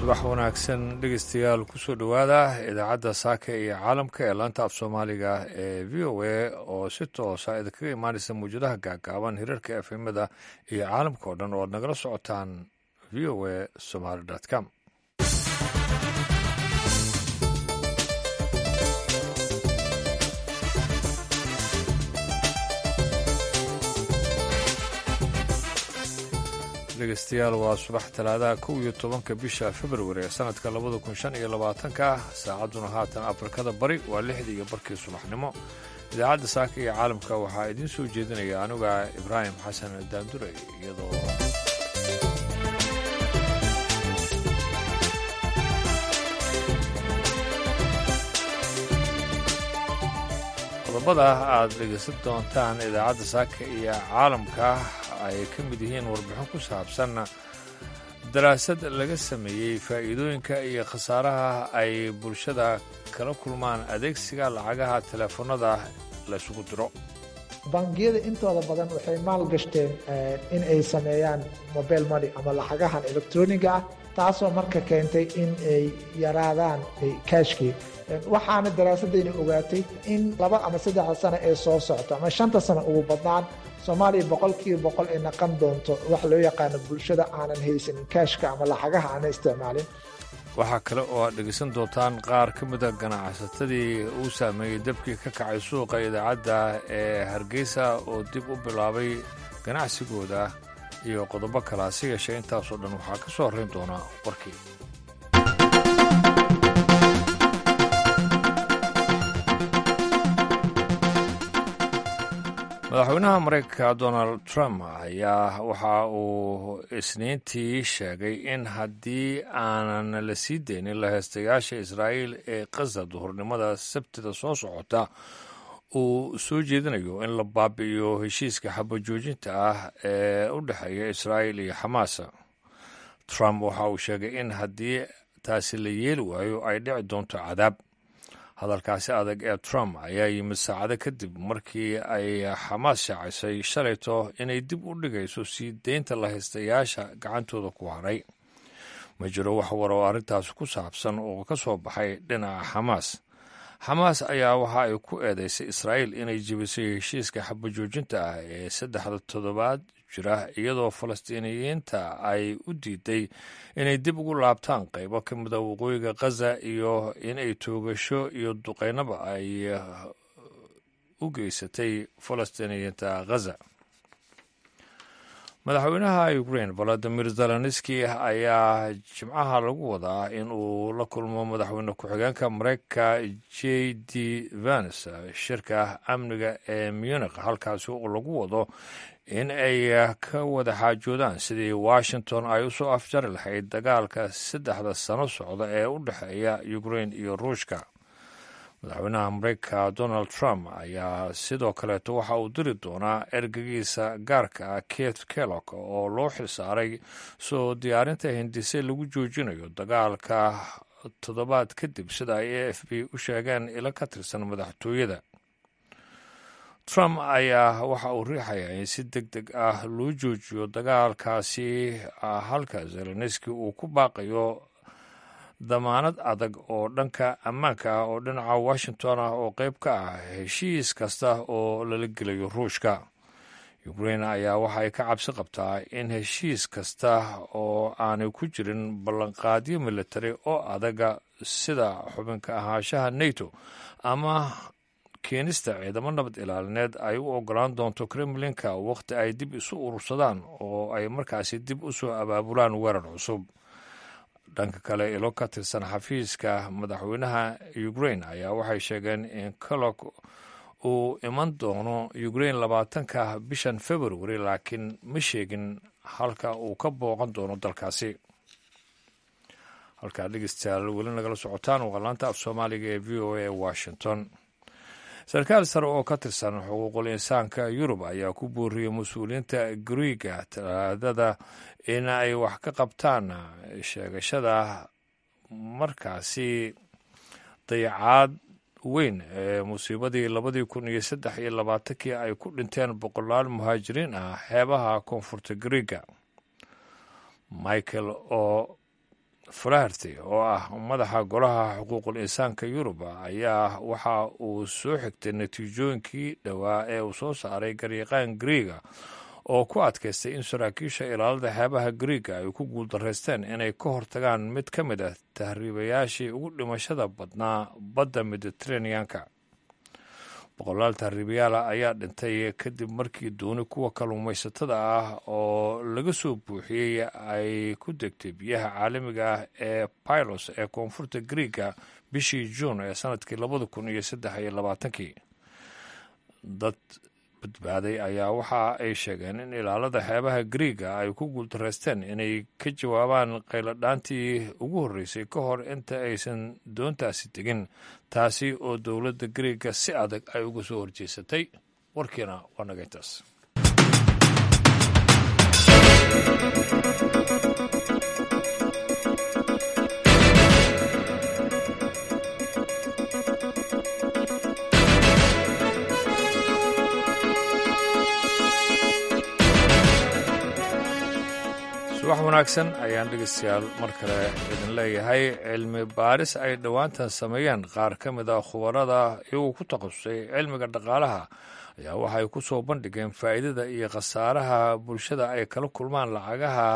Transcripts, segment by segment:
subax wanaagsan dhegeystayaal kusoo dhowaada idaacadda saaka iyo caalamka ee laanta af soomaaliga ee v o a oo si toosa idinkaga imaanaysa mawjadaha gaagaaban hirarka efemada iyo caalamka oo dhan oo aad nagala socotaan v o a somaly com dhegeystayaal waa subax talaadaha kow iyo tobanka bisha februari ee sanadka labada kun shan iyo labaatanka saacadduna haatan afrikada bari waa lixdii iyo barkii subaxnimo idaacadda saaka iyo caalamka waxaa idiin soo jeedinaya anuga ibraahim xasan daandure iyadoo qodobada aad dhegeysan doontaan idaacadda saaka iyo caalamka ay ka mid yihiin warbixin ku saabsan daraasad laga sameeyey faa'iidooyinka iyo khasaaraha ay bulshada kala kulmaan adeegsiga lacagaha teleefanada laysugu diro bangiyada intooda badan waxay maal gashteen in ay sameeyaan mobile money ama lacagahan electroniga ah taasoo marka keentay in ay yaraadaan kaashkii waxaana daraasadayna ogaatay in laba ama saddexda sano ee soo socto ama shanta sano ugu badnaan soomaaliya boqolkiiba boqol ay naqan doonto waxa loo yaqaano bulshada aanan haysanin kaashka ama lacagaha aanan isticmaalin waxaa kale oo aad dhegeysan doontaan qaar ka mida ganacsatadii uu saameeyey dabkii ka kacay suuqa idaacadda ee hargeysa oo dib u bilaabay ganacsigooda iyo qodobo kale hase yeeshee intaasoo dhan waxaa ka soo horrayn doonaa warkii madaxweynaha maraykanka donald trump ayaa waxa uu isniintii sheegay in haddii aanan la sii deynin laheystayaasha israa'iil ee khaza duhurnimada sabtida soo socota uu soo jeedinayo in la baabi'iyo heshiiska xabajoojinta ah ee u dhexeeya israa'iil iyo xamaas trump waxa uu sheegay in haddii taasi la yeeli waayo ay dhici doonto cadaab hadalkaasi adag ee trump ayaa yimid saacado kadib markii ay xamaas shaacisay shalayto inay dib u dhigayso sii deynta lahaystayaasha gacantooda ku haray ma jiro wax war oo arrintaas ku saabsan oo ka soo baxay dhinaca xamaas xamaas ayaa waxa ay ku eedeysay israa'iil inay jebisay heshiiska xabajoojinta ah ee saddexda toddobaad jira iyadoo falastiiniyiinta ay u diiday inay dib ugu laabtaan qaybo ka mida waqooyiga khaza iyo inay toogasho iyo duqeynaba ay u geysatay falastiiniyiinta khaza madaxweynaha ukrain valadimir zelenski ayaa jimcaha lagu wadaa in uu la kulmo madaxweyne ku-xigeenka mareykanka j d vans shirka amniga ee munikh halkaasi oo lagu wado in ay ka wada xaajoodaan sidii washington ay usoo afjari lahayd dagaalka saddexda sano socda ee u dhexeeya ukrain iyo ruushka madaxweynaha mareykanka donald trump ayaa sidoo kaleeto waxa uu diri doonaa ergegiisa gaarka ah kate kellog oo loo xilsaaray soo diyaarinta hindise lagu joojinayo dagaalka toddobaad kadib sida ay a f b u sheegeen ilo ka tirsan madaxtooyada trump ayaa waxa uu riixayaa in si deg deg ah loo joojiyo dagaalkaasi halka zelenski uu ku baaqayo damaanad adag oo dhanka ammaanka ah oo dhinaca washington ah oo qayb ka ah heshiis kasta oo lala gelayo ruushka ukrain ayaa waxa ay ka cabsi qabtaa in heshiis kasta oo aanay ku jirin ballanqaadyo militari oo adaga sida xubinka ahaanshaha nato ama keenista ciidamo nabad ilaalineed ay u ogolaan doonto kremlinka wakhti ay dib isu urursadaan oo ay markaasi dib u soo abaabulaan weerar cusub dhanka kale ilo ka tirsan xafiiska madaxweynaha ukrain ayaa waxay sheegeen in colog uu iman doono ukrain labaatanka bishan februari laakiin ma sheegin halka uu ka booqan doono dalkaasi halkaa dhegeystayaal weli nagala socotaan waa laanta af soomaaliga ee v o a washington sarkaal sare oo ka tirsan xuquuqul insaanka yurub ayaa ku booriyey mas-uuliyiinta griiga talaadada in ay wax ka qabtaan sheegashada markaasi dayacaad weyn ee musiibadii labadii kun iyo saddex iyo labaatankii ay ku dhinteen boqolaal muhaajiriin ah xeebaha koonfurta griiga michael o flaherty oo ah madaxa golaha xuquuqul insaanka yuruba ayaa waxa uu soo xigtay natiijooyinkii dhowaa ee uu soo saaray garyaqaan griega oo ku adkaystay in saraakiisha ilaalada xeebaha griega ay ku guuldaraysteen inay ka hortagaan mid ka mid ah tahriibayaashii ugu dhimashada badnaa badda mediteraneanka boqolaal tahriibayaala ayaa dhintay kadib markii dooni kuwa kalluumaysatada ah oo laga soo buuxiyey ay ku degtay biyaha caalamiga ah ee pylos ee koonfurta griega bishii juun ee sanadkii labada kun iyo saddex iyo labaatankii dad badbaaday ayaa waxa ay sheegeen in ilaalada xeebaha griega ay ku guuldaraysteen inay ka jawaabaan qayladhaantii ugu horreysay ka hor inta aysan doontaasi tegin taasi oo dowladda griega si adag ay uga soo horjeesatay warkiina waa naga intaas subax wanaagsan ayaan dhegeystayaal mar kale idin leeyahay cilmi baaris ay dhowaantan sameeyeen qaar ka mid a khubarada iyagoo ku takhasusay cilmiga dhaqaalaha ayaa waxay ku soo bandhigeen faa'iidada iyo khasaaraha bulshada ay kala kulmaan lacagaha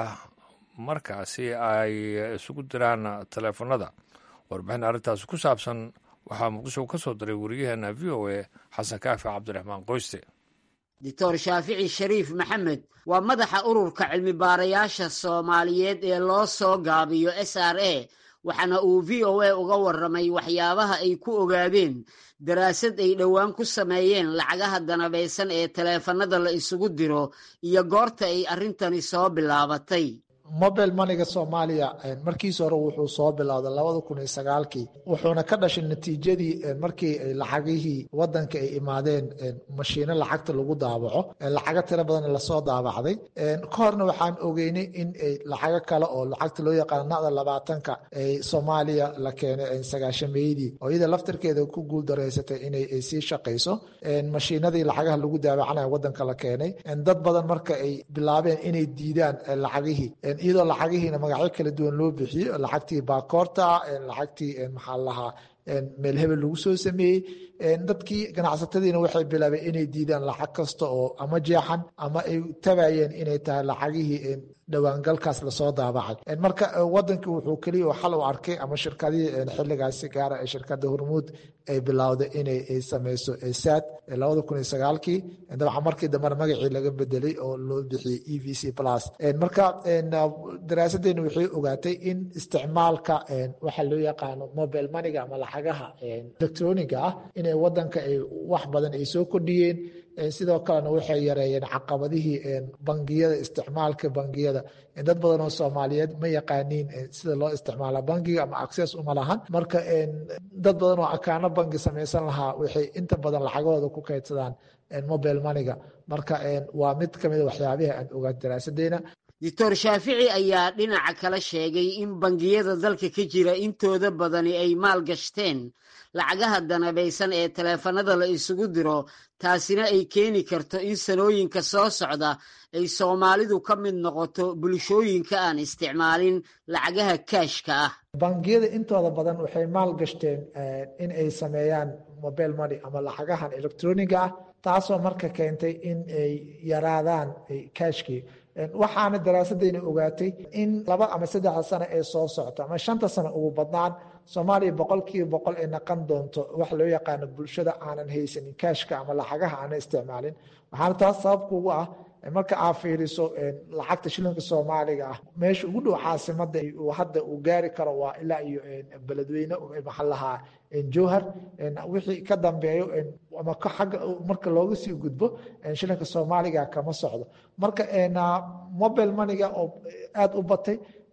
markaasi ay isugu diraan taleefanada warbixin arrintaasi ku saabsan waxaa muqdisho ka soo diray wariyaheena v o a xasan kaafi cabdiraxmaan qoyste doctor shaafici shariif maxamed waa madaxa ururka cilmi baarayaasha soomaaliyeed ee loo soo gaabiyo s r a waxaana uu v o a uga warramay waxyaabaha ay ku ogaadeen daraasad ay dhowaan ku sameeyeen lacagaha danabaysan ee taleefanada la isugu diro iyo goorta ay arrintani soo bilaabatay mobile maniga soomaaliya markiis hore wuxuu soo bilowday labada kun iyo sagaalkii wuxuuna ka dhashay natiijadii markii lacagihii wadanka ay imaadeen mashiino lacagta lagu daabaco lacago tiro badan lasoo daabacday ka horna waxaan ogeynay in lacago kale oo lacagta loo yaqaano nada labaatanka ay soomaaliya la keenay sagaashameydii oo iyada laftarkeeda ku guuldaraysatay inay sii shaqayso mashiinadii lacagaha lagu daabacanayo wadanka la keenay dad badan marka ay bilaabeen inay diidaan lacagihii iyadoo lacagihiina magacyo kala duwan loo bixiyo lacagtii baakoorta lacagtii maxaa lahaa meel hebel lagu soo sameeyey dadkii ganacsatadiina waxay bilaabeen inay diidaan lacag kasta oo ama jeexan ama ay tabayeen inay tahay lacagihii dhowaangalkaas lasoo daabacay marka wadankii wuxuu keliya xal u arkay ama shirkadihii xiligaasi gaara ee shirkada hormuud ay bilowday inay sameyso saad labada kun iyo sagaalkii dabcan markii dambena magacii laga bedelay oo loo bixiyey e v c plus marka daraasadeena waxay ogaatay in isticmaalka waxa loo yaqaano mobile maniga ama lacagaha electroniga ah inay wadanka ay wax badan ay soo kordhiyeen sidoo kalena waxay yareeyeen caqabadihii bangiyada isticmaalka bangiyada dad badan oo soomaaliyeed ma yaqaaniin sida loo isticmaala bangiga ama access uma lahan marka dad badan oo akaano bangi samaysan lahaa waxay inta badan lacagahooda ku kaydsadaan mobile maniga marka waa mid kamida waxyaabihi aan ogaa daraasadeena doctor shaafici ayaa dhinaca kale sheegay in bangiyada dalka ka jira intooda badani ay maal gashteen lacagaha danabaysan ee taleefanada la isugu diro taasina ay keeni karto in sanooyinka soo socda ay soomaalidu ka mid noqoto bulshooyinka aan isticmaalin lacagaha kaashka ah bangiyada intooda badan waxay maal gashteen in ay sameeyaan mobile money ama lacagahan electroniga ah taasoo marka keentay in ay yaraadaan kaashkii waxaana daraasadeyna ogaatay in laba ama saddexda sano ee soo socto ama shanta sano ugu badnaan soomaaliya boqolkiiba boqol ay naqan doonto wax loo yaqaano bulshada aanan haysanin kaashka ama lacagaha aanan isticmaalin waxaana taas sababkuugu ah marka aad fiiriso lacagta shilinka soomaaliga ah meesha ugu dhow caasimada hadda uu gaari karo waa ilaa iyo beledweyne maxaa lahaa jowhar wixii ka dambeeyo ama agga marka looga sii gudbo shilinka soomaaliga kama socdo marka mobile maniga oo aada u batay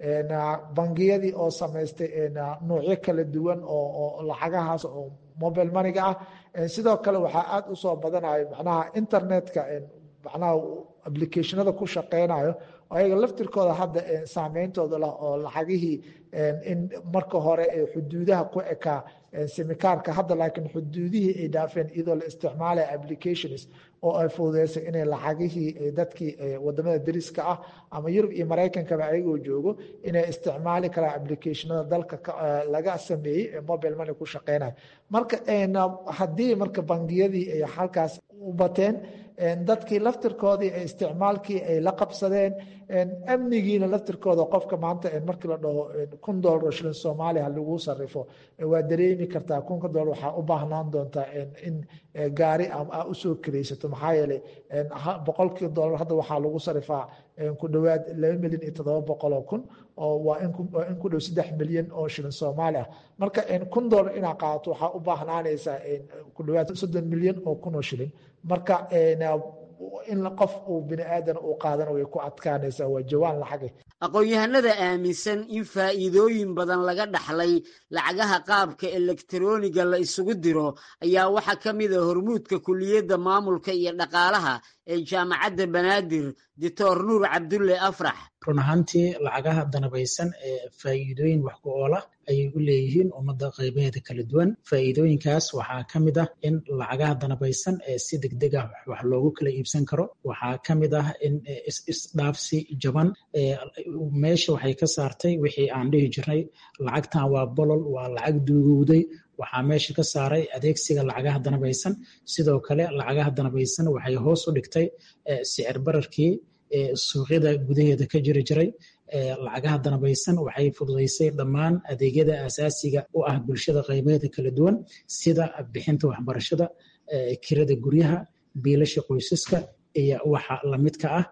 bangiyadii oo samaystay nuucyo kala duwan oo lacagahaas oo mobile maniga ah sidoo kale waxaa aada usoo badanayo macnaha internetka macnaha applicationada ku shaqeynayo ayaga laftirkooda hadda saameyntooda lah oo lacagihii in marka hore xuduudaha ku ekaa semikaarka hadda laakiin xuduudihii ay dhaafeen iyadoo la isticmaalaya applications oo ay fududeysay inay lacagihii dadkii wadamada dariska ah ama yurub iyo maraykankaba ayagoo joogo inay isticmaali karaan applicationada dalka laga sameeyey ee mobile money ku shaqeynaya marka haddii marka bangiyadii ay halkaas u bateen dadkii laftirkoodii isticmaalkii ay la qabsadeen amnigiina laftirkooda qofka maanta markii la dhaho kun dolar oo shilin soomaaliya lagu sarifo waa dareemi kartaa kunka dolar waxaa u baahnaan doontaa in gaari a usoo kiraysato maxaa yeelay boqolkii dolar hadda waxaa lagu sarifaa ku dhowaad laba milyan iyo toddoba boqol oo kun oo waa in ku dhow saddex milyan oo shilin soomaali ah marka kun dolar inaa qaadato waxaa u baahnaanaysaa ku dhowaad soddon milyan oo kun oo shilin marka in qof uu bini aadan uu qaadan way ku adkaanaysaa waa jawaan lacage aqoon-yahanada aaminsan in faa'iidooyin badan laga dhaxlay lacagaha qaabka elektarooniga la isugu diro ayaa waxaa ka mid a hormuudka kuliyadda maamulka iyo dhaqaalaha ee jaamacadda banaadir doctor nuur cabdulle afrax run ahaantii lacagaha danabaysan ee faa'iidooyin wax ku oola ayay u leeyihiin ummadda qaybaheeda kala duwan faa'iidooyinkaas waxaa ka mid ah in lacagaha danabaysan ee si degdeg ah wax loogu kala iibsan karo waxaa ka mid ah in isdhaafsi jaban meesha waxay ka saartay wixii aan dhihi jirnay lacagtan waa bolol waa lacag duugowday waxaa meesha ka saaray adeegsiga lacagaha danabaysan sidoo kale lacagaha danabaysan waxay hoos u dhigtay sicir bararkii suuqyada gudaheeda ka jiri jiray lacagaha danabaysan waxay fududaysay dhammaan adeegyada asaasiga u ah bulshada qaybaheeda kala duwan sida bixinta waxbarashada kirada guryaha biilasha qoysaska iyo waxa lamidka ah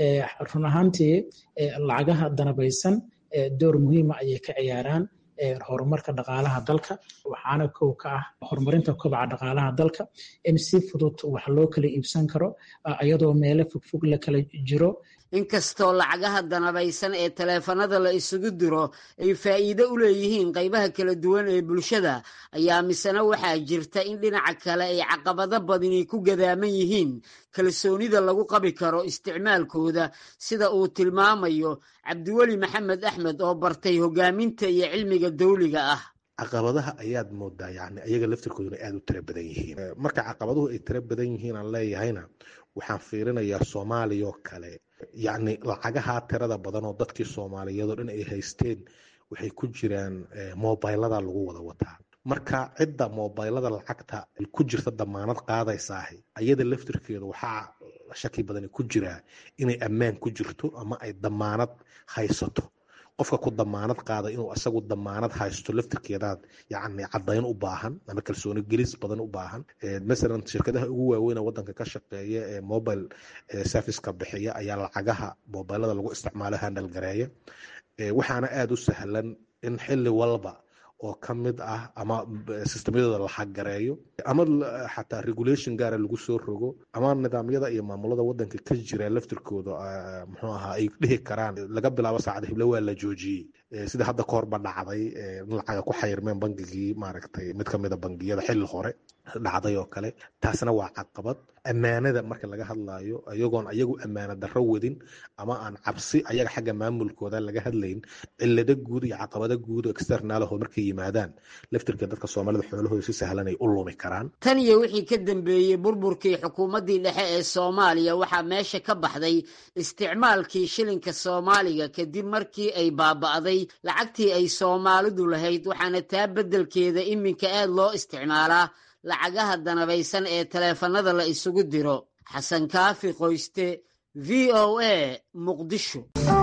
run ahaantii lacagaha danabaysan door muhiima ayay ka ciyaaraan horumarka dhaqaalaha dalka waxaana kow ka ah horumarinta kobaca dhaqaalaha dalka in si fudud wax loo kala iibsan karo iyadoo meelo fogfog la kala jiro inkastoo lacagaha danabaysan ee taleefanada la isugu diro ay faa'iido u leeyihiin qaybaha kala duwan ee bulshada ayaa misena waxaa jirta in dhinaca kale ay caqabado badani ku gadaaman yihiin kalsoonida lagu qabi karo isticmaalkooda sida uu tilmaamayo cabdiweli maxamed axmed oo bartay hogaaminta iyo cilmiga dawliga ah caqabadaha ayaad moodaa yani ayaga laftirkooduna aada u tira badan yihiin marka caqabaduhu ay tira badan yihiin aan leeyahayna waxaan fiirinayaa soomaaliya oo kale yacni lacagaha tirada badan oo dadkii soomaaliyeedoo dhan ay haysteen waxay ku jiraan mobilada lagu wada wataa marka cidda mobilada lacagta ku jirta damaanad qaadaysaahi ayada laftirkeedu waxaa shaki badani ku jiraa inay ammaan ku jirto ama ay damaanad haysato qofka ku damaanad qaada inuu asagu damaanad haysto laftirkeedaad yacni caddayn u baahan ama kalsooni gelis badan u baahan masalan shirkadaha ugu waaweyn ee waddanka ka shaqeeya ee mobile serviceka bixiya ayaa lacagaha mobilada lagu isticmaalo handal gareeya waxaana aada u sahlan in xilli walba oo ka mid ah ama sistemyadooda la xaggareeyo ama xataa regulation gaara lagu soo rogo ama nidaamyada iyo maamulada wadanka ka jira laftirkooda muxuu ahaa ay dhihi karaan laga bilaabo saacada hiblo waa la joojiyey sida hadda ka horba dhacday in lacaga ku xayirmeen bangigii maaragtay mid ka mida bangiyada xilli hore dhacday oo kale taasna waa caqabad ammaanada marka laga hadlayo iyagoon ayagu ammaana darro wadin ama aan cabsi ayaga xagga maamulkooda laga hadlayn cilado guud iyo caqabado guud externalaho markay yimaadaan laftirka dadka soomaalida xoolahooda si sahlan ay u lumi karaan tan iyo wixii ka dambeeyey burburkii xukuumaddii dhexe ee soomaaliya waxaa meesha ka baxday isticmaalkii shilinka soomaaliga kadib markii ay baaba'day lacagtii ay soomaalidu lahayd waxaana taa beddelkeeda iminka aad loo isticmaalaa lacagaha danabaysan ee taleefanada la isugu diro xasan kaafi qoyste v o a muqdisho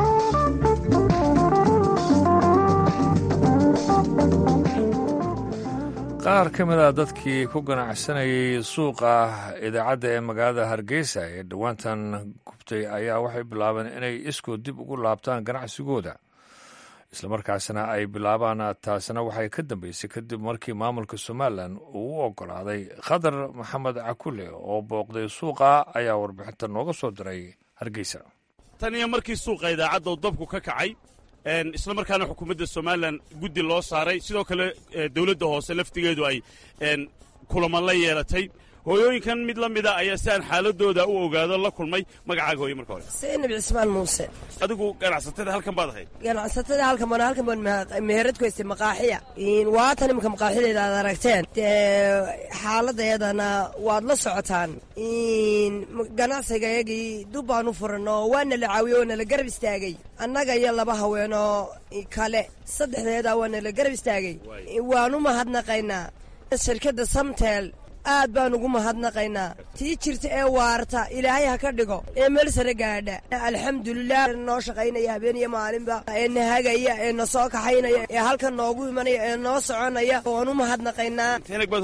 qaar ka mid a dadkii ku ganacsanayay suuqa idaacadda ee magaalada hargeysa ee dhowaantan gubtay ayaa waxay bilaabeen inay iskood dib ugu laabtaan ganacsigooda islamarkaasna ay bilaabaan taasina waxay ka dambeysay kadib markii maamulka somalilan uu u ogolaaday khadar maxamed cakule oo booqday suuqa ayaa warbixinta nooga soo diray hargeysa tan iyo markii suuqa idaacadda uu dabku ka kacay isla markaana xukuumadda somalilan guddi loo saaray sidoo kale dowladda hoose laftigeedu ay kulamo la yeelatay hooyooyinkan mid la mida ayaa si aan xaaladooda u ogaado la kulmay magacaaga hooye marka hore saynab cismaan muuse adigu ganacsatada halkan baad ahayd ganacsatada halkan baan halkan baan meherad ku haystay maqaaxiya waatan imika maqaaxideeda aad aragteen dee xaaladeedana waad la socotaan ganacsigayagii dub baan u furan oo waana la caawiye waana la garab istaagay annaga iyo laba haweenoo kale saddexdeeda waana la garab istaagay waan u mahadnaqaynaa shirkadda samtel aad baan ugu mahadnaqaynaa tii jirta ee waarta ilaahay ha ka dhigo ee meel sare gaadha alxamdulilah noo shaqaynaya habeen iyo maalinba ee na hagaya ee na soo kaxaynaya ee halkan noogu imanaya ee noo soconaya waan u mahadnaqaynaa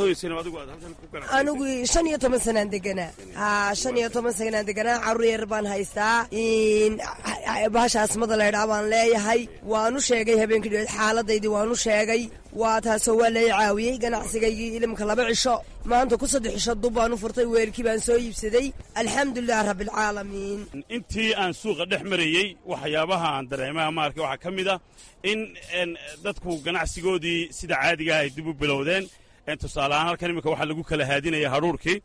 anigu shan iyo toban sanaan deganaa haa shan iyo toban sanaan deganaa carruur yar baan haystaa bahasha asmada laydhaa baan leeyahay waanu sheegay habeenkii dheed xaaladaydii waanu sheegay waa taasoo waa lay caawiyey ganacsigaygii ilimka laba cisho maanta ku saddex cisho dub baan u furtay weelkii baan soo iibsaday alxamdulilah rabbialcaalamiin intii aan suuqa dhex marayey waxyaabaha aan dareemaha maarka waxaa ka mid ah in dadku ganacsigoodii sida caadigaah ay dib u bilowdeen tusaale ahaan halkan iminka waxaa lagu kala haadinaya hadhuurkii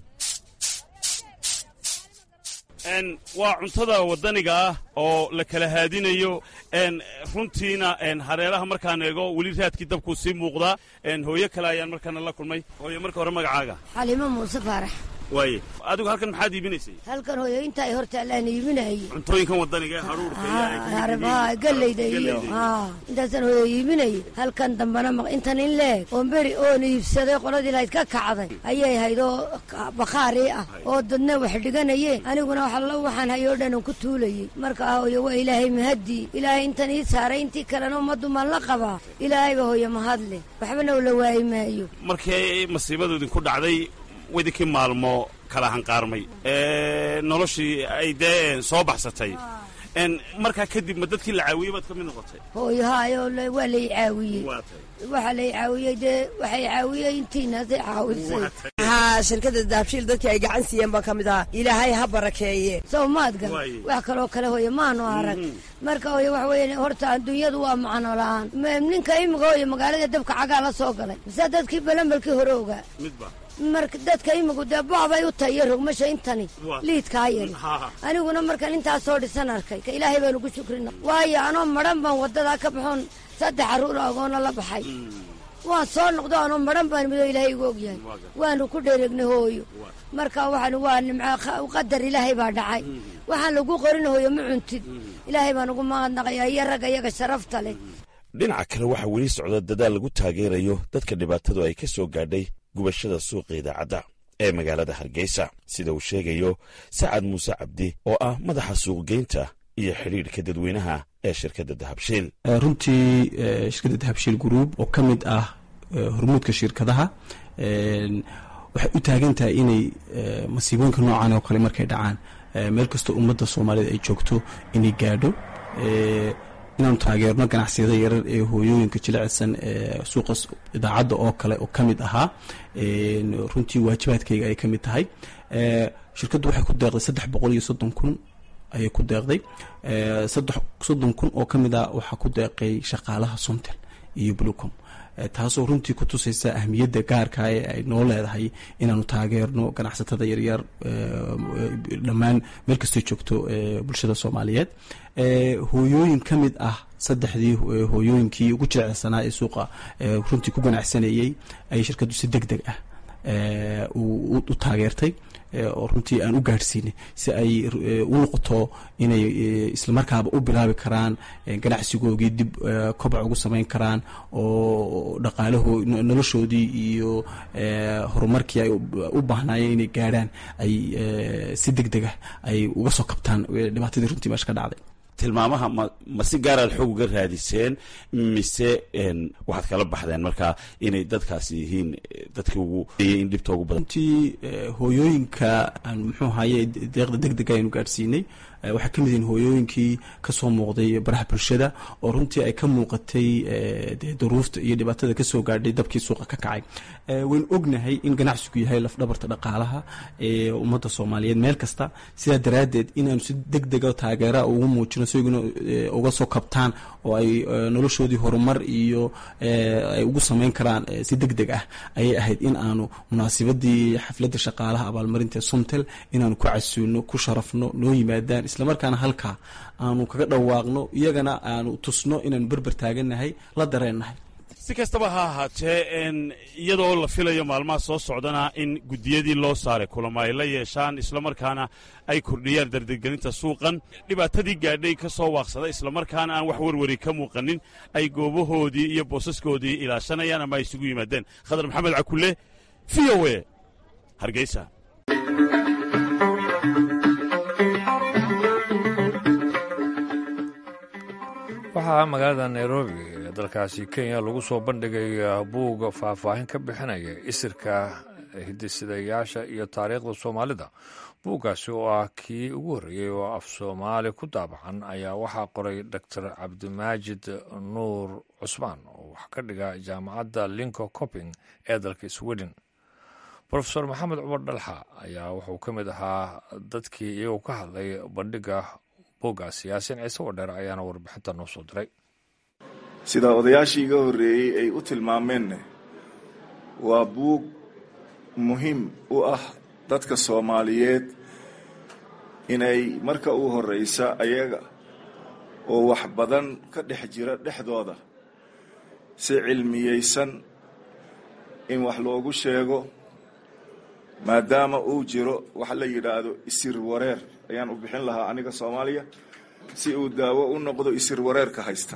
waa cuntada waddaniga ah oo la kala haadinayo runtiina hareeraha markaan eego weli raadkii dabkuu sii muuqdaa hooyo kale ayaan markaana la kulmay hooye marka hore magacaaga xalimo muuse faarax waaye adigu halkan maxaad iibinaysay halkan hooyo inta ay hortaalaan iibinayay cuntooyinkan waddaniga ee hadhuurka galleyda iyo intaasaan hooyo iibinayay halkan dambana intan in leeg oon beri oon iibsaday qoladii lahayd ka kacday ayay hayd oo bakhaari ah oo dadna wax dhiganayeen aniguna waxallo waxaan hayoo dhan ku tuulayey marka hooyo waa ilaahay mahadii ilaahay intan ii saaray intii kalena ummaddu maan la qabaa ilaahayba hooyo mahadle waxbana ula waayi maayo markii masiibadu idinku dhacday wadinkii maalmo kala hanqaarmay noloshii ay dee soo baxsatay markaa kadib ma dadkii la caawiyey baad ka mid noqotay hooyo haayo waa lay caawiyey waxaa lay caawiyey dee waxay caawiyey intiinaasay caawisay haa shirkadda daabshiil dadkii ay gacan siiyeen baan ka mid ahaa ilaahay ha barakeeye sow maadga wax kaloo kale hooyo maanu arag marka hooyo waxa weeye horta adduunyadu waa macno la-aan ninka imika hooyo magaalada dabka cagaa la soo galay mise dadkii balambalkii hore ogaa marka dadka imigu dee bocbay u tahay iyo rogmasha intani liidkaa yari aniguna markaan intaasoo dhisan arkay ka ilaahay baan ugu shukrina waayo anoo madhan baan waddadaa ka baxoon saddex carruur agoona la baxay waan soo noqdo anoo madhan baan midoo ilaahay igu ogyahay waanu ku dhereegnay hooyo marka waxaan waa nimco qadar ilaahay baa dhacay waxaan lagu qorin hooyo ma cuntid ilaahay baan ugu mahadnaqayaa iyo ragga iyaga sharafta leh dhinaca kale waxaa weli socda dadaal lagu taageerayo dadka dhibaatadu ay ka soo gaadhay gubashada suuqa idaacadda ee magaalada hargeysa sida uu sheegayo sacad muuse cabdi oo ah madaxa suuqgeynta iyo xidhiidhka dadweynaha ee shirkadda dahabshiil runtii shirkadda dahabshiil gruub oo ka mid ah hormuudka shirkadaha waxay u taagan tahay inay masiibooyinka noocan oo kale markay dhacaan meel kastoo ummadda soomaaliyed ay joogto inay gaadho inaanu taageerno ganacsiyada yarar ee hooyooyinka jilicsan ee suuqa idaacadda oo kale oo ka mid ahaa runtii waajibaadkayga ay ka mid tahay shirkaddu waxay ku deeqday saddex boqol iyo soddon kun ayay ku deeqday saddex soddon kun oo ka mid ah waxaa ku deeqay shaqaalaha somtel iyo blucom taasoo runtii ku tusaysa ahmiyadda gaarka ee ay noo leedahay inaanu taageerno ganacsatada yaryar dhammaan meel kastoo joogto bulshada soomaaliyeed hooyooyin ka mid ah saddexdii hooyooyinkii ugu jilecsanaa ee suuqa runtii ku ganacsanayey ayay shirkaddu si deg deg ah u taageertay oo runtii aan u gaadhsiinay si ay u noqoto inay islamarkaaba u bilaabi karaan ganacsigoogii dib kobac ugu samayn karaan oo dhaqaalaho noloshoodii iyo horumarkii ay u baahnaayeen inay gaadhaan ay si deg deg ah ay uga soo kabtaan dhibaatadii runtii meesha ka dhacday tilmaamaha ma ma si gaaraad xoog uga raadiseen mise waxaad kala baxdeen markaa inay dadkaasi yihiin dadkii ugu in dhibta ugu badan runtii hooyooyinka aan muxuu ahaye deeqda deg dega aynu gaadhsiinay waxay ka mid yihiin hooyooyinkii kasoo muuqday baraha bulshada oo runtii ay ka muuqatay dee duruufta iyo dhibaatada kasoo gaadhay dabkii suuqa ka kacay waynu ognahay in ganacsigu yahay lafdhabarta dhaqaalaha ee ummadda soomaaliyeed meel kasta sidaa daraaddeed inaanu si deg dega taageera ugu muujino si iguna uga soo kabtaan oo ay noloshoodii horumar iyo ay ugu samayn karaan si deg deg ah ayay ahayd in aanu munaasibadii xafladda shaqaalaha abaalmarinta somtel inaanu ku casuuno ku sharafno noo yimaadaan islamarkaana halkaa aanu kaga dhawaaqno iyagana aanu tusno inaanu berber taagannahay la dareennahay si kastaba ha ahaatee iyadoo la filayo maalmaha soo socdana in guddiyadii loo saaray kulamo ay la yeeshaan islamarkaana ay kordhiyaan dardargelinta suuqan dhibaatadii gaadhay ka soo waaqsada islamarkaana aan wax warwari ka muuqanin ay goobahoodii iyo boosaskoodii ilaashanayaan ama ay isugu yimaadeen khadar maxamed cakulle v o e hargeysa waxaa magaalada nairobi ee dalkaasi kenya lagu soo bandhigay buugga faahfaahin ka bixinaya isirka hidisidayaasha iyo taariikhda soomaalida buuggaasi oo ah kii ugu horreeyey oo af soomaali ku daabacan ayaa waxaa qoray doctor cabdimaajid nuur cusmaan oo wax ka dhiga jaamacadda linco coping ee dalka sweden rofeor maxamed cumar dhalxa ayaa wuxuu ka mid ahaa dadkii iyagoo ka hadlay bandhigga buuggaas yaasin ciise wadheer ayaana warbixinta noo soo diray sida odayaashii iga horreeyey ay u tilmaameenna waa buug muhiim u ah dadka soomaaliyeed inay marka u horreysa ayaga oo wax badan ka dhex jira dhexdooda si cilmiyeysan in wax loogu sheego maadaama uu jiro wax la yidhaahdo isir wareer ayaan u bixin lahaa aniga soomaaliya si uu daawo u noqdo isir wareerka haysta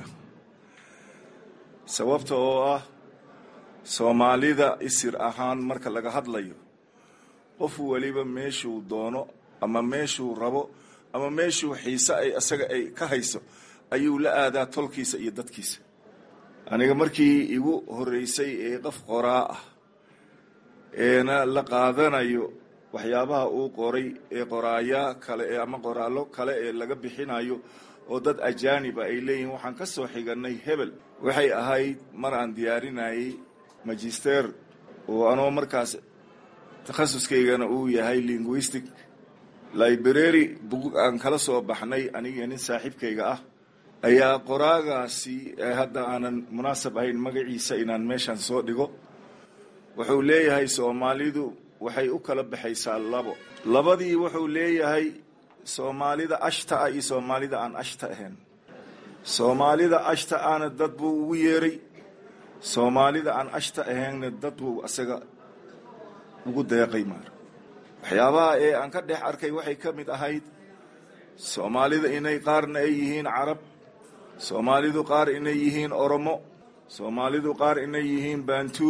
sababta oo ah soomaalida isir ahaan marka laga hadlayo qof weliba meeshuu doono ama meeshuu rabo ama meeshuu xiise ay isaga ay ka hayso ayuu la aadaa tolkiisa iyo dadkiisa aniga markii igu horreysay ee qof qoraa ah eena la qaadanayo waxyaabaha uu qoray ee qoraayaa kale ee ama qoraallo kale ee laga bixinayo oo dad ajaaniba ay leeyihiin waxaan ka soo xiganay hebel waxay ahayd mar aan diyaarinayay magister oo anoo markaas takhasuskaygana uu yahay linguistic library bug aan kala soo baxnay aniga nin saaxiibkayga ah ayaa qoraagaasi hadda aanan munaasab ahayn magaciisa inaan meeshan soo dhigo wuxuu leeyahay soomaalidu waxay u kala baxaysaa labo labadii wuxuu leeyahay soomaalida ashta ah iyo soomaalida aan ashta ahayn soomaalida ashta ahna dad buu ugu yeeray soomaalida aan ashta ahaynna dad buu asaga ugu deeqay maar waxyaabaha ee aan ka dhex arkay waxay ka mid ahayd soomaalida inay qaarna ay yihiin carab soomaalidu qaar inay yihiin oromo soomaalidu qaar inay yihiin bantuu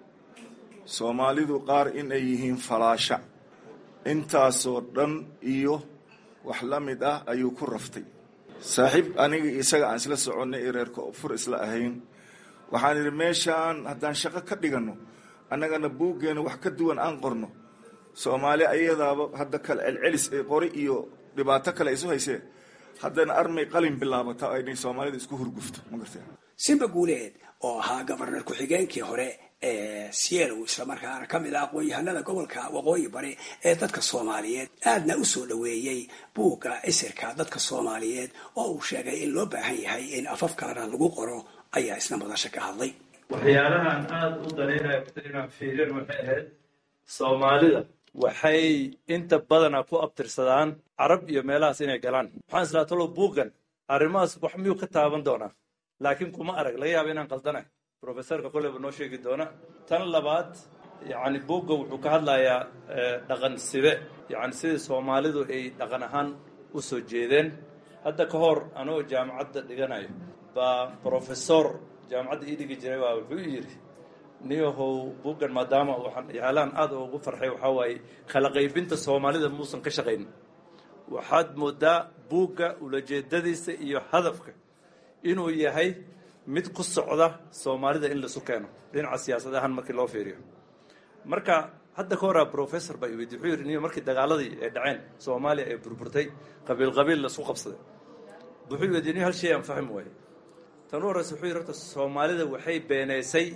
soomaalidu qaar inay yihiin falaasha intaasoo dhan iyo wax la mid ah ayuu ku raftay saaxiib aniga isaga aan isla soconnay ee reerka fur isla ahayn waxaan idhi meeshaan haddaan shaqo ka dhiganno annagana buuggeena wax ka duwan aan qorno soomaali ayadaaba hadda kale celcelis ee qori iyo dhibaato kale isu haysee haddana armay qalin bilaabata aynay soomaalida isku hurgufto ma gartee simba guuleed oo ahaa gobarnar ku-xigeenkii hore ee sielow islamarkaana ka mid ah aqoon-yahanada gobolka waqooyi bari ee dadka soomaaliyeed aadna u soo dhoweeyey buugga isirka dadka soomaaliyeed oo uu sheegay in loo baahan yahay in afaf kalena lagu qoro ayaa isna madasha ka hadlay waxyaalahaan aada u danaynaya inaan fiirin waxay ahayd soomaalida waxay inta badana ku abtirsadaan carab iyo meelahaas inay galaan waxaan islaa talo buuggan arrimahaas wax miyuu ka taaban doonaa laakiin kuma arag laga yaaba inaan qaldanahay professorka koleyba noo sheegi doona tan labaad yacni buugga wuxuu ka hadlayaa dhaqan sibe yacni sidii soomaalidu ay dhaqan ahaan u soo jeedeen hadda ka hor anoo jaamacadda dhiganayo baa professor jaamacadda ii dhigi jiray baa wuxuu yidhi niyahow buuggan maadaama waxaan yaalaan aada ugu farxay waxaa waaye kala qaybinta soomaalida muusan ka shaqaynin waxaad moodaa buugga ulajeedadiisa iyo hadafka inuu yahay mid ku socda soomaalida in laisu keeno dhinaca siyaasad ahaan markii loo fiiriyo marka hadda ka horaa professor baa iweydiy wuxuu yidhi niyo markii dagaaladii ay dhaceen soomaaliya ee burburtay qabiil qabiil la isku qabsaday wuxuu weydiy niyo hal shay aan fahmi waaye tan u horreysa wuxuu yidhi horta soomaalida waxay beenaysay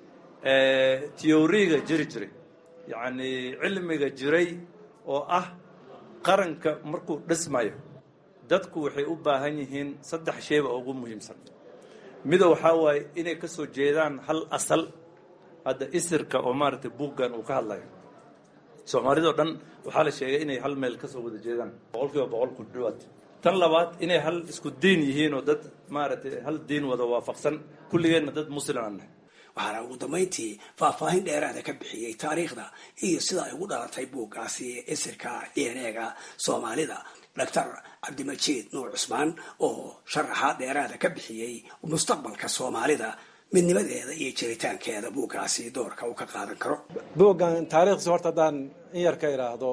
tiyoriga jiri jiray yacni cilmiga jiray oo ah qaranka markuu dhismayo dadku waxay u baahan yihiin saddex shayba ugu muhiimsan mida waxaa waaye inay ka soo jeedaan hal asal hadda isirka oo maaragtay buuggan uu ka hadlayo soomaalidao dhan waxaa la sheegay inay hal meel ka soo wada jeedaan boqol kiiba boqol ku dhawaad tan labaad inay hal isku diin yihiin oo dad maaragtay hal diin wada waafaqsan kulligeenna dad muslim aan nahay waxaana ugu dambayntii faahfaahin dheeraada ka bixiyey taariikhda iyo sida ay ugu dhalatay buuggaasi isirka d n e-ga soomaalida doctor cabdimajiid nuur cusmaan oo sharaxaad dheeraada ka bixiyey mustaqbalka soomaalida midnimadeeda iyo jiritaankeeda buuggaasi doorka uu ka qaadan karo buuggan taariikhdiisa horta haddaan in yar ka idhaahdo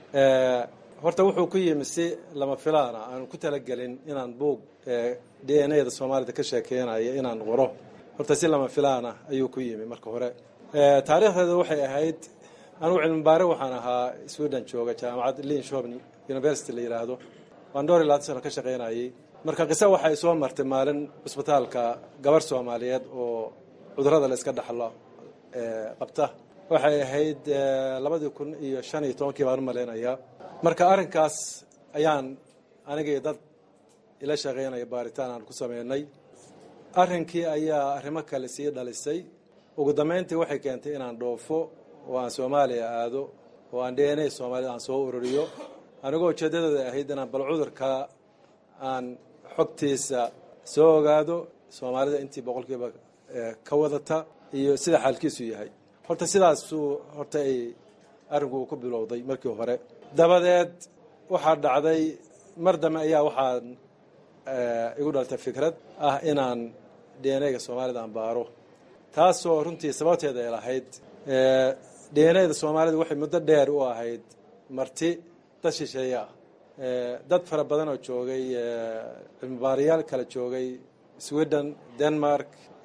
horta wuxuu ku yimi si lama filaana aanu ku talagelin inaan buug d n a da soomaalida ka sheekeynayo inaan qoro horta si lama filaana ayuu ku yimi marka hore taariikhdeeda waxay ahayd anugu cilmi baare waxaan ahaa sweden jooga jaamacad linshobni university la yidhaahdo waan dhowr iyo labaatan sano ka shaqaynayay marka qise waxay soo martay maalin cusbitaalka gabar soomaaliyeed oo cudurada la iska dhaxlo qabta waxay ahayd labadii kun iyo shan iyo tobankii baan u malaynayaa marka arrinkaas ayaan anigii dad ila shaqaynaya baaritaan aan ku sameynay arrinkii ayaa arrimo kale sii dhalisay ugu dambayntii waxay keentay inaan dhoofo oo aan soomaaliya aado oo aan d n a soomaalida aan soo ururiyo anigoo ujeeddadooda ahayd inaan bal cudurka aan xogtiisa soo ogaado soomaalida intii boqolkiiba ka wadata iyo sida xaalkiisu yahay horta sidaasuu horta ay arrinku ku bilowday markii hore dabadeed waxaa dhacday mar dambe ayaa waxaan igu dhaltay fikrad ah inaan d n a-ga soomaalida aan baaro taasoo runtii sababteeda ay lahayd d n a da soomaalida waxay muddo dheer u ahayd marti dad shisheeye ah dad fara badan oo joogay cilmibaarayaal kala joogay sweden denmark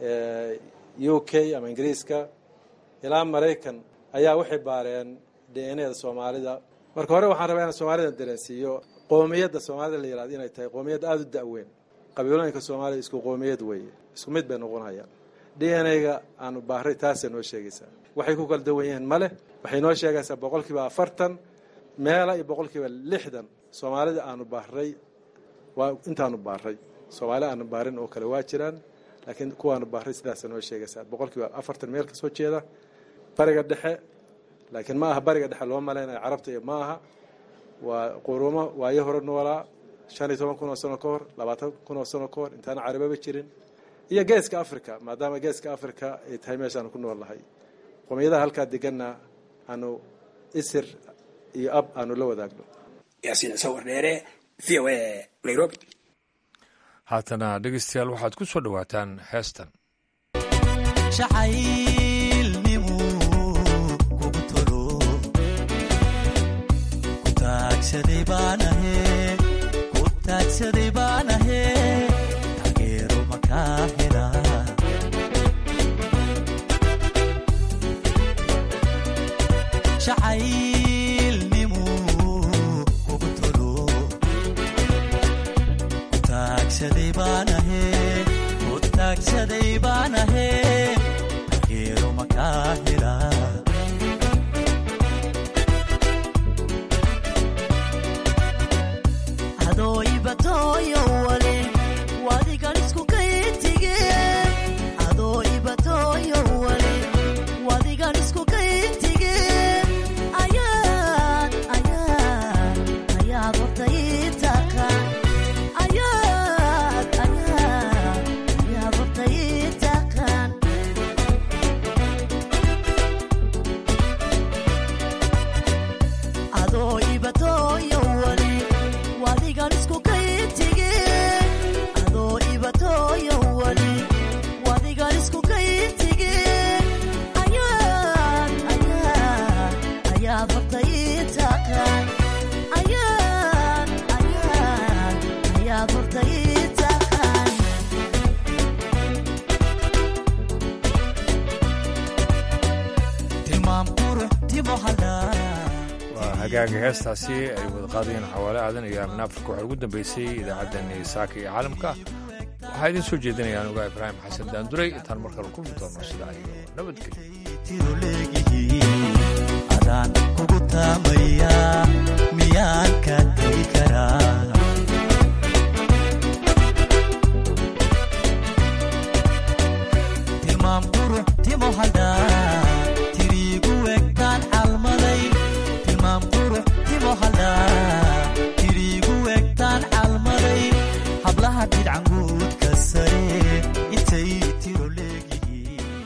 u k ama ingiriiska ilaa maraykan ayaa waxay baareen d n a da soomaalida marka hore waxaan rabaa inaan soomaalida dareensiiyo qoomiyadda soomaalida la yihahdo inay tahay qoomiyad aada u da-weyn qabiilooyinka soomaalida isku qoomiyad weeye isku mid bay noqonayaan d n a-ga aanu baaray taasay noo sheegaysaa waxay ku kala dawan yihiin male waxay noo sheegaysaa boqolkiiba afartan meela iyo boqolkiiba lixdan soomaalida aanu baaray waa intaanu baaray soomaali aanu baarin oo kale waa jiraan laakiin kuwaanu baaray sidaasa noo sheegaysaa boqolkiiba afartan meel kasoo jeeda bariga dhexe laakiin ma aha bariga dhexe loo malaynayo carabta iyo ma aha waa qurumo waayo hore noolaa shan iyo toban kun oo sano ka hor labaatan kun oo sano ka hor intaana carababa jirin iyo geeska africa maadaama geeska africa ay tahay meeshaanu ku nool nahay qoomiyadaha halkaa deganna aanu isir iyo ab aanu la wadaagno yaasiin sawir dheere v o a nairobi haatana dhegeystayaal waxaad ku soo dhowaataan heestan taagsaday baan ahe taageero makaa hela jacaylnimu kugu tolo kutaagsaday baan ahe kutaagsaday baan ahe taageero makaa hela adooibatoyo wale wadigan isku kayintige adoo ibatoyo wale wadigan isku kayintige ayaa waa hagaaga heestaasi ay wada qaadayeen xawaale aadan iyo aamin afrika waxaa ugu dambeysay idaacaddani saaka iyo caalamka waxaa idiin soo jeedinaya anuga ibraahim xasan daanduray intaan mar kale kulmi doono sidaa iyo nabadgelyo adaan kugu taamaya